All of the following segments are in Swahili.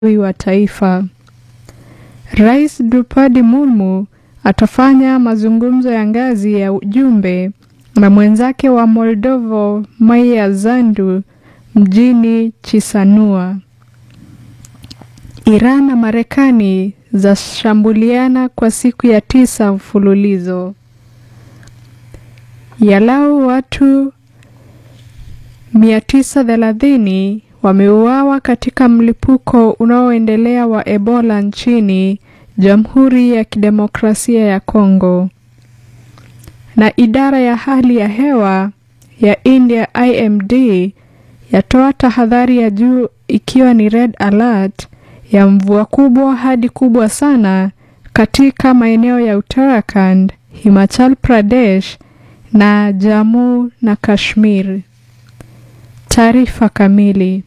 wa taifa. Rais Drupadi Murmu atafanya mazungumzo ya ngazi ya ujumbe na mwenzake wa Moldova Maia Sandu mjini Chisinau. Iran na Marekani zashambuliana kwa siku ya tisa mfululizo. Yalau watu 930 wameuawa katika mlipuko unaoendelea wa Ebola nchini Jamhuri ya Kidemokrasia ya Kongo. Na idara ya hali ya hewa ya India IMD yatoa tahadhari ya juu ikiwa ni red alert ya mvua kubwa hadi kubwa sana katika maeneo ya Uttarakhand, Himachal Pradesh na Jammu na Kashmir. Taarifa kamili.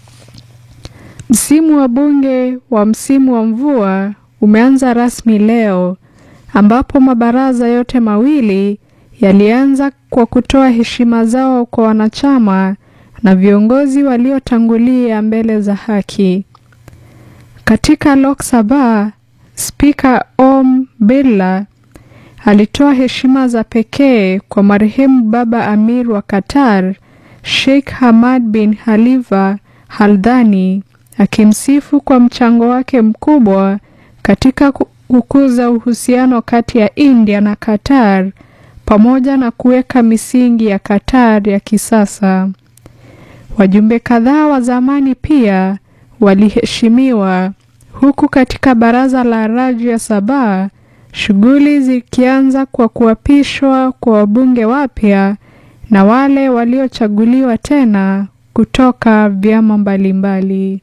Msimu wa bunge wa msimu wa mvua umeanza rasmi leo ambapo mabaraza yote mawili yalianza kwa kutoa heshima zao kwa wanachama na viongozi waliotangulia mbele za haki. Katika Lok Sabha, Spika Om Birla alitoa heshima za pekee kwa marehemu Baba Amir wa Qatar, Sheikh Hamad bin Khalifa Haldani, akimsifu kwa mchango wake mkubwa katika kukuza uhusiano kati ya India na Qatar pamoja na kuweka misingi ya Qatar ya kisasa. Wajumbe kadhaa wa zamani pia waliheshimiwa huku katika baraza la Rajya Sabha shughuli zikianza kwa kuapishwa kwa wabunge wapya na wale waliochaguliwa tena kutoka vyama mbalimbali.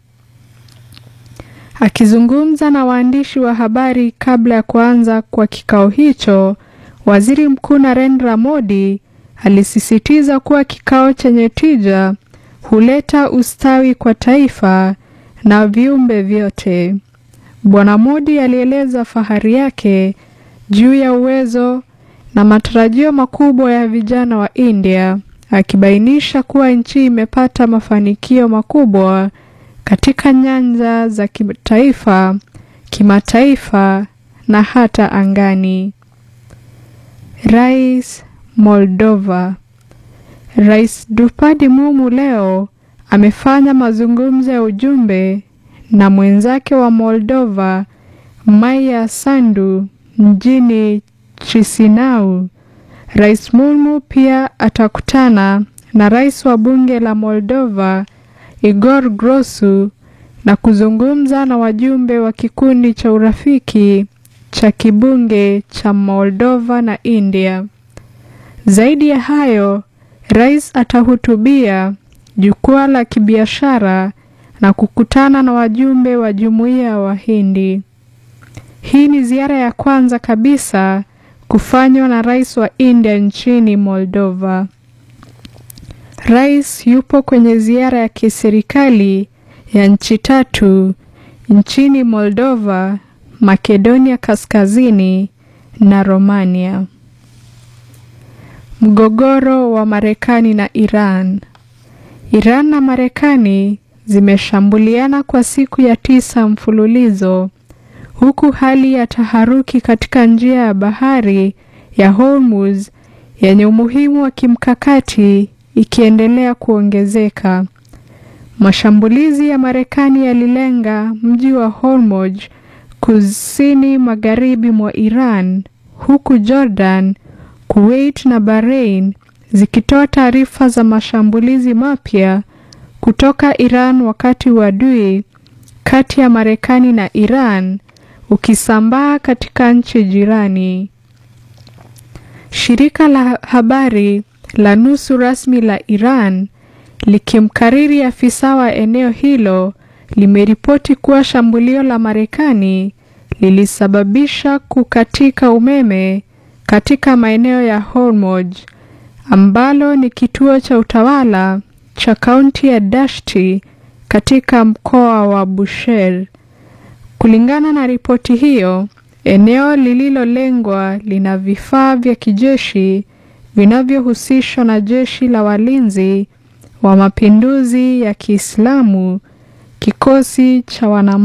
Akizungumza na waandishi wa habari kabla ya kuanza kwa kikao hicho, Waziri Mkuu Narendra Modi alisisitiza kuwa kikao chenye tija huleta ustawi kwa taifa na viumbe vyote. Bwana Modi alieleza fahari yake juu ya uwezo na matarajio makubwa ya vijana wa India, akibainisha kuwa nchi imepata mafanikio makubwa katika nyanja za kitaifa, kimataifa na hata angani. Rais Moldova. Rais Drupadi Murmu leo amefanya mazungumzo ya ujumbe na mwenzake wa Moldova Maia Sandu mjini Chisinau. Rais Murmu pia atakutana na rais wa bunge la Moldova Igor Grosu na kuzungumza na wajumbe wa kikundi cha urafiki cha kibunge cha Moldova na India. Zaidi ya hayo, rais atahutubia jukwaa la kibiashara na kukutana na wajumbe wa jumuiya ya Wahindi. Hii ni ziara ya kwanza kabisa kufanywa na rais wa India nchini Moldova. Rais yupo kwenye ziara ya kiserikali ya nchi tatu nchini Moldova, Makedonia Kaskazini na Romania. Mgogoro wa Marekani na Iran. Iran na Marekani zimeshambuliana kwa siku ya tisa mfululizo huku hali ya taharuki katika njia ya bahari ya Hormuz yenye umuhimu wa kimkakati ikiendelea kuongezeka. Mashambulizi ya Marekani yalilenga mji wa Hormuz kusini magharibi mwa Iran, huku Jordan, Kuwait na Bahrain zikitoa taarifa za mashambulizi mapya kutoka Iran wakati uadui kati ya Marekani na Iran ukisambaa katika nchi jirani. Shirika la habari la nusu rasmi la Iran likimkariri afisa wa eneo hilo limeripoti kuwa shambulio la Marekani lilisababisha kukatika umeme katika maeneo ya Hormuz ambalo ni kituo cha utawala cha kaunti ya Dashti katika mkoa wa Bushehr. Kulingana na ripoti hiyo, eneo lililolengwa lina vifaa vya kijeshi vinavyohusishwa na jeshi la walinzi wa mapinduzi ya Kiislamu Kikosi cha wana